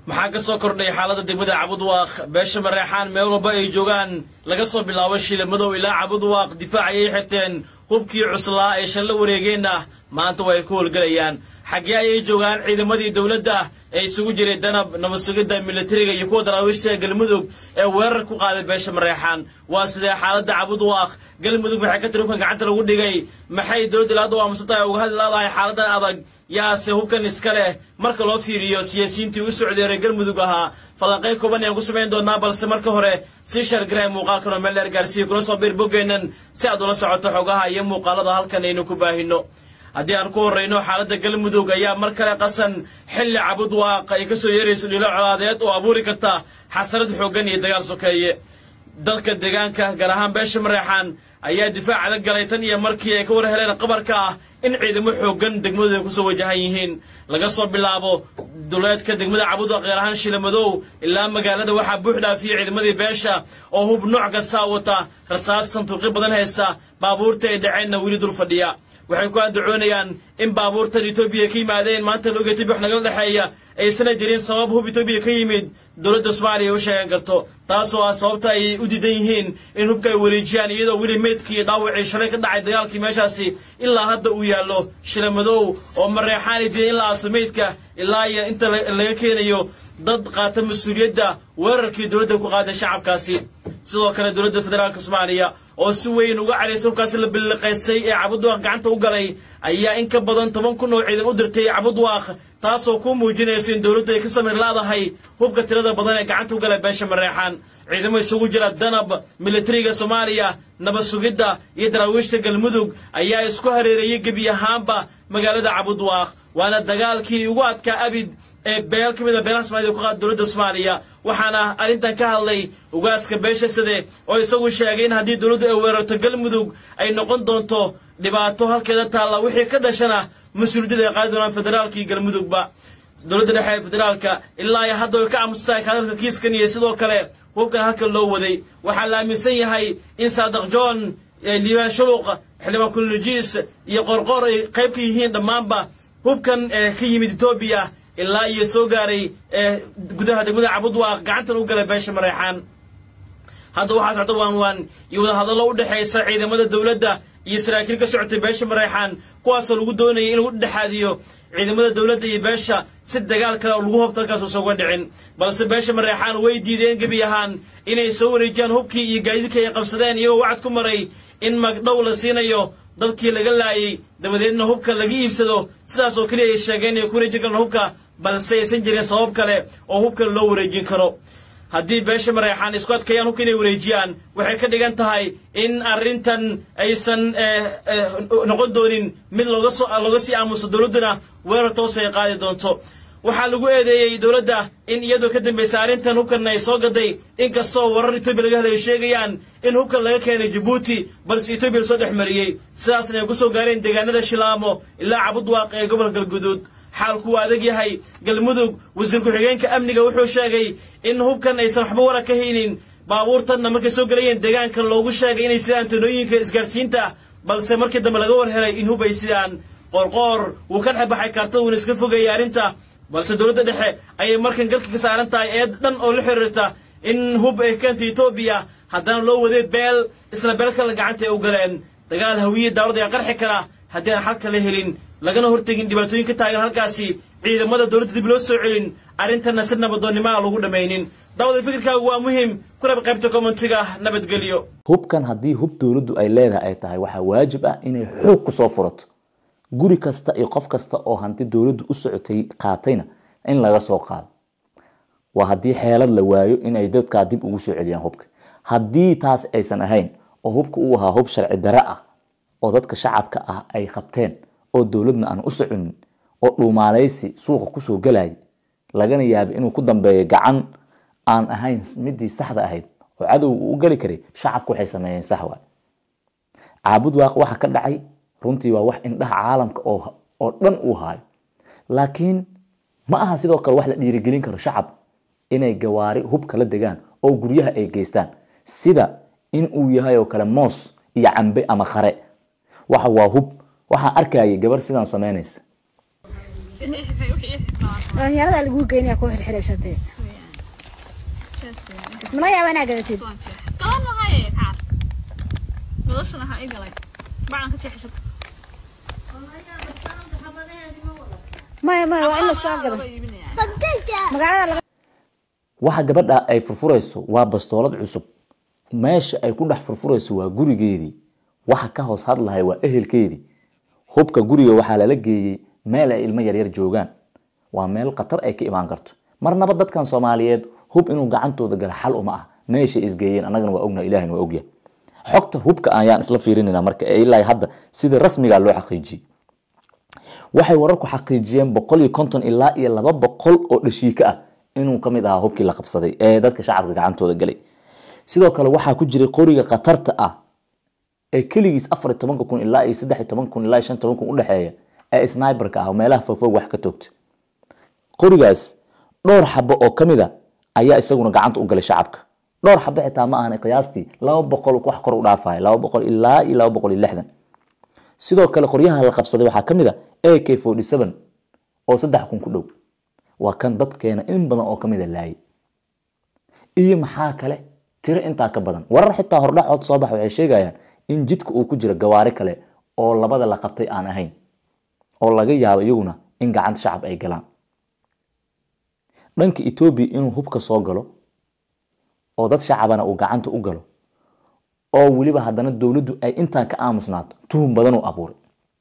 maxaa ka soo kordhay xaaladda degmada cabudwaaq beesha mareexaan meel walba ay joogaan laga soo bilaabo shiilamadow ilaa cabudwaaq difaac ayay xirteen hubkii cuslaa ee shallo wareegeenna maanta way ku howlgelayaan xaggee ayay joogaan ciidamadii dowladda ee isugu jiray danab nabad sugidda militariga iyo kuwa daraawiishta galmudug ee weerar ku qaaday beesha mareexaan waa sidee xaaladda cabudwaaq galmudug maxay ka tiri hubkan gacanta lagu dhigay maxay dowladda ilaada aamusan tahay uga hadli laadahay xaaladan adag yaase hubkan iska leh marka loo fiiriyo siyaasiyiintii u socdeeray galmudug ahaa falanqay kooban ayaan ku samayn doonaa balse marka hore si shargaree muuqaalkanoo meel dheer gaarsiiya kula soo biir boggeennan si aad ula socoto xogaha iyo muuqaalada halkan aynu ku baahino haddii aan ku horrayno xaaladda galmudug ayaa mar kale qasan xilli cabudwaaq ay ka soo yeerayso dhilo colaadeed oo abuuri karta xasarad xooggan iyo dagaal sokeeye dadka deegaanka gaar ahaan beesha mareexaan ayaa difaac adag galay tan iyo markii ay ka war heleen qabarka ah in ciidamo xooggan degmadooda ku soo wajahan yihiin laga soo bilaabo duleedka degmada cabudwaaq gaar ahaan shilamadow ilaa magaalada waxaa buux dhaafiyey ciidamadii beesha oo hub nooc kastaa wata rasaas santuuqyo badan haysta baabuurta ay dhaceenna weli dul fadhiya waxay ku andacoonayaan in baabuurtan etoobiya ka yimaadeen maanta looga tibi wax nagala dhexeeya aysana jirin sabab hub etoobiya ka yimid dowladda soomaaliya u sheegan karto taasoo ah sababta ay u diidan yihiin in hubka ay wareejiyaan iyadoo weli meydkii dhaawacii shalay ka dhacay dagaalkii meeshaasi ilaa hadda uu yaallo shilamadow oo mareexaanay diidan in la aaso meydka ilaa iyo inta laga keenayo dad qaata mas-uuliyadda weerarkii dowladda ku qaaday shacabkaasi sidoo kale dowladda federaalka soomaaliya oo si weyn uga caraysa hubkaasi la billiqaysay ee cabudwaaq gacanta u galay ayaa in ka badan toban kun oo ciidan u dirtay cabudwaaq taasoo ku muujinaysa in dowladdu ay ka samir laadahay hubka tirada badan ee gacanta u galay beesha mareexaan ciidamo isugu jira danab militariga soomaaliya nabad sugidda iyo daraawiishta galmudug ayaa isku hareereeyey gebi ahaanba magaalada cabudwaaq waana dagaalkii ugu adkaa abid ee beel ka mid a beelaha somalida ku qaada dowladda soomaaliya waxaana arrintan ka hadlay ugaaska beesha sade oo isagu sheegay in haddii dowladdu ay weerarto galmudug ay noqon doonto dhibaato halkeeda taalla wixii ka dhashana mas-uuliyadda ay qaadi doonaan federaalka iyo galmudugba dowladda dhexe ee federaalka ilaa iyo hadda way ka aamustahay hadalka kiiskan iyo sidoo kale hubkan halkan loo waday waxaa la aaminsan yahay in saadaq john liibaan shuruuq xildhibaan kulnujiis iyo qorqor ay qayb ka yihiin dhammaanba hubkan ee ka yimid etoobiya ilaa iyo soo gaaray ee gudaha degmada cabudwaaq gacantan u galay beesha mareexaan hadda waxaa socda waanwaan iyo wadahadallo u dhexaysa ciidamada dowladda iyo saraakiil ka socotay beesha mareexaan kuwaasoo lagu doonayay in lagu dhexaadiyo ciidamada dowladda iyo beesha si dagaal kale oo lagu hobta halkaas uusan uga dhicin balse beesha mareexaan way diideen gebi ahaan inay soo wareejiyaan hubkii iyo gaadiidkii ay qabsadeen iyagoo wacad ku maray in magdhow la siinayo dadkii laga laayay dabadeedna hubka laga iibsado sidaas oo keliya ay sheegeen inay ku wareejin karaan hubka balse aysan jirin sabab kale oo hubkan loo wareejin karo haddii beesha mareexaan isku adkeeyaan hubka inay wareejiyaan waxay ka dhigan tahay in arrintan aysan noqon doonin mid looga soo looga sii aamuso dowladduna weerar toos ay qaadi doonto waxaa lagu eedeeyey dowladda in iyadoo ka dambaysa arrintan hubkan ay soo gaday inkastoo warar etoobiya laga helay sheegayaan in hubkan laga keenay jabuuti balse etoobiya lasoo dhex mariyey sidaasna ay ku soo gaareen deegaanada shilaamo ilaa cabudwaaq ee gobolka galguduud xaalku waa adag yahay galmudug wasiir ku-xigeenka amniga wuxuu sheegay in hubkan aysan waxba wara ka haynin baabuurtanna markay soo gelayeen deegaanka loogu sheegay inay sidaan tanooyinka isgaarsiinta balse markii dambe laga war helay in hub ay sidaan qoorqoor wuu ka dhex baxay kaartada wuuna iska fogeeyey arrinta balse dowladda dhexe ayay markan galka ka saaran tahay eed dhan oo la xiriirta in hub ay keentay etoobiya haddana loo waday beel isla beel kale gacanta ay u galeen dagaal hawiye daawlad ayaa qarxi kara haddii aan xalka la helin lagana hortegin dhibaatooyin ka taagan halkaasi ciidamada dowladda dib loo soo celin arrintanna si nabadoonnimaa lagu dhammaynin daawada fikirkaagu waa muhiim kulaba qaybta commentiga nabadgelyo hubkan haddii hub dowladdu ay leedahay ay tahay waxaa waajib ah inay xoog ku soo furato guri kasta iyo qof kasta oo hanti dowladdu u socotay qaatayna in laga soo qaado waa haddii xeelad la waayo inay dadkaa dib ugu soo celiyaan hubka haddii taas aysan ahayn oo hubka uu ahaa hub sharci dare ah oo dadka shacabka ah ay qabteen oo dowladna aan u soconin oo dhuumaaleysi suuqa kusoo galaya lagana yaaba inuu ku dambeeyo gacan aan ahayn midii saxda ahayd oo cadowga uu u geli karay shacabka waxay sameeyeen sax waay caabud waaq waxa ka dhacay runtii waa wax indhaha caalamka oo dhan uu haayo laakiin ma aha sidoo kale wax la dhiirigelin karo shacab inay gawaari hubka la degaan oo guryaha ay geystaan sida in uu yahay oo kale moos iyo cambe ama khare waxa waa hub waxaan arkayay gabar sidaan samaynaysa dhalinyarada lagu geynaya ku xirxiraysatee saas weeye mana yaaba inaa gadatid soo jeex galan maxay kaar noloshan waxaa ii galay bacan ka jeexisho maya maya waa in la soo gado laga iibinaya magaalada laga waxa gabadha ay furfurayso waa bastoolad cusub meesha ay ku dhex furfurayso waa gurigeedii waxa ka hoos hadlahay waa ehelkeedii hubka guriga waxaa lala geeyey meel ay ilmo yaryar joogaan waa meel khatar ay ka imaan karto marnaba dadkan soomaaliyeed hub inuu gacantooda gala xal uma ah meeshay isgeeyeen annagana waa ognaha ilahina waa ogyahay xogta hubka ayaan isla fiirinayna marka ee ilaa hadda sida rasmiga loo xaqiijiyey waxay wararku xaqiijiyeen boqol iyo konton ilaa iyo laba boqol oo dhashiika ah inuu ka mid ahaa hubkii la qabsaday ee dadka shacabka gacantooda galay sidoo kale waxaa ku jiray qoriga khatarta ah ee keligiis afar iyo tobanka kun ilaa iyo saddex iyo toban kun ilaa iyo shan toban kun udhexeeya ee sniberka ah oo meelaha fogfog wax ka toogta qorigaas dhowr xabo oo ka mid a ayaa isaguna gacanta u galay shacabka dhowr xabo xitaa ma ahan qiyaastii laba boqol wax kor u dhaafaya laba boqol ilaa iyo laba boqol iyo lixdan sidoo kale qoryaha la qabsaday waxaa ka mid a a k forty seven oo saddex kun ku dhow waa kan dadkeena in badan oo ka mid a laayay iyo maxaa kale tiro intaa ka badan warar xitaa hordhacood soo bax waxay sheegayaan in jidka uu ku jiro gawaari kale oo labada la qabtay aan ahayn oo laga yaabo iyaguna in gacanta shacab ay galaan dhanka etoobiya inuu hubka soo galo oo dad shacabana uu gacanta u galo oo weliba haddana dowladdu ay intaan ka aamusnaato tuhum badan uu abuuray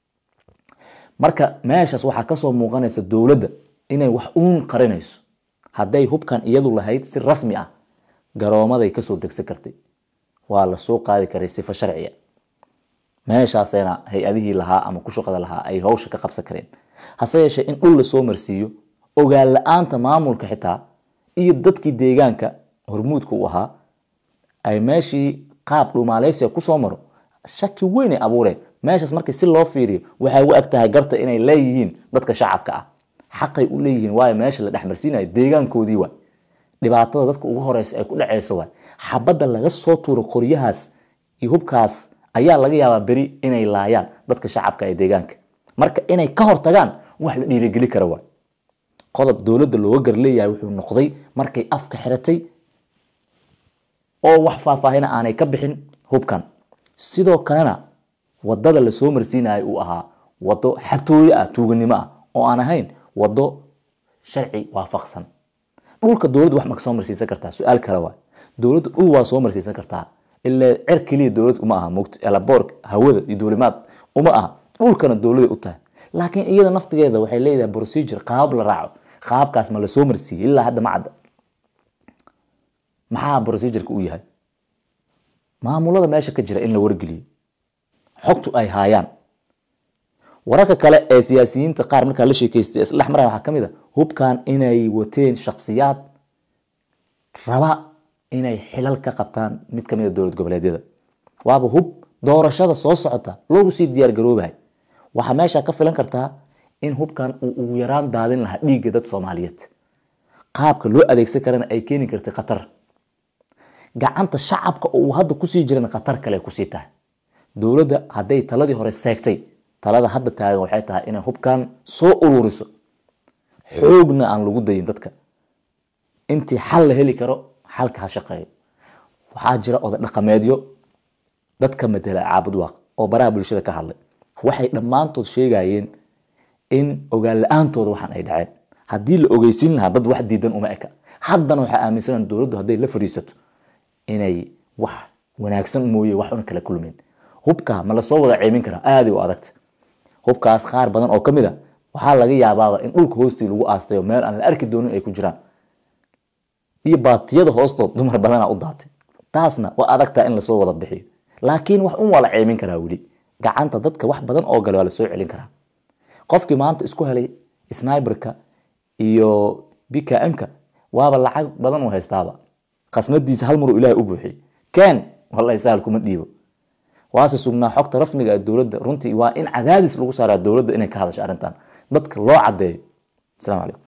marka meeshaas waxaa kasoo muuqanaysa dowladda inay wax uun qarinayso hadday hubkan iyadu lahayd si rasmi ah garoomaday kasoo degsan kartay waa la soo qaadi karay sifo sharciya meeshaasayna hay-adihii lahaa ama ku shaqada lahaa ay hawsha ka qabsan kareen hase yeeshee in dhul lasoo marsiiyo ogaan la-aanta maamulka xitaa iyo dadkii deegaanka hormuudka u ahaa ay meeshii qaab dhumaaleysiga kusoo maro shaki weyn ay abuureen meeshaas markii si loo fiiriyo waxay u eg tahay garta inay leeyihiin dadka shacabka ah xaqay u leeyihiin waayo meesha la dhexmarsiinayo deegaankoodii waay dhibaatada dadka ugu horeysa ay ku dhaceyso waay xabadda laga soo tuuro qoryahaas iyo hubkaas ayaa laga yaabaa beri inay laayaan dadka shacabka ee deegaanka marka inay ka hortagaan wax la dhiirigeli kara waay qodob dowladda looga gar leeyahay wuxuu noqday markay afka xiratay oo wax faahfaahina aanay ka bixin hubkan sidoo kalena wadada lasoo marsiinayo uu ahaa wado xatooyo ah tuuganimo ah oo aan ahayn wado sharci waafaqsan dhulka dowladdu wax ma soo marsiisan kartaa su-aal kale waay dowladdu dhul waa soo marsiisan kartaa ilaa cer keliya dowlad uma aha mogt elaboor hawada iyo duulimaad uma aha dhulkana dowladay u tahay laakiin iyada naftigeeda waxay leedahay procedure qaab la raaco qaabkaas ma lasoo marsiiyey ilaa hadda ma cadda maxaa procedureka u yahay maamulada meesha ka jira in la wargeliyo xogtu ay haayaan wararka kale ee siyaasiyiinta qaar markaa la sheekeystay isdhex maraya waxaa ka mid a hubkan inay wateen shakhsiyaad raba inay xilal ka qabtaan mid ka mid a dowlad goboleedyada waaba hub doorashada soo socota loogu sii diyaar garoobahay waxaa meesha ka filan kartaa in hubkan uu ugu yaraan daadin lahaa dhiigga dad soomaaliyeed qaabka loo adeegsan karana ay keeni kartay khatar gacanta shacabka oo uu hadda kusii jirana khatar kale kusii tahay dowladda hadday taladii hore seegtay talada hadda taagan waxay tahay inay hubkan soo ururiso xoogna aan lagu dayin dadka intii xal la heli karo xalka ha shaqeeyo waxaa jira oday dhaqameedyo dadka matela caabud waaq oo baraha bulshada ka hadlay waxay dhammaantood sheegayeen in ogaan la-aantooda waxaan ay dhaceen haddii la ogeysiin lahaa dad wax diidan uma eka haddana waxaa aaminsanaan dowladdu hadday la fadhiisato inay wax wanaagsan mooye wax una kala kulmin hubka ma lasoo wada ceemin karaa aaday u adagta hubkaas qaar badan oo ka mid a waxaa laga yaabaaba in dhulka hoostii lagu aastayo meel aan la arki doonin ay ku jiraan iyo baatiyada hoostood dumar badana u daatay taasna waa adagtaa in lasoo wada bixiyo laakiin wax un waa la ceemin karaa weli gacanta dadka wax badan oo gale waa lasoo celin karaa qofkii maanta isku helay sniberka iyo bkm-ka waaba lacag badan u haystaaba khasnadiisa hal maruu ilaahay u buuxiyey ken wallahi sahal kuma dhiibo waase sugnaa xogta rasmiga ee dowladda runtii waa in cadaadis lagu saaraa dowladda inay ka hadasho arrintan dadka loo cadeeyo asalaamu calaykum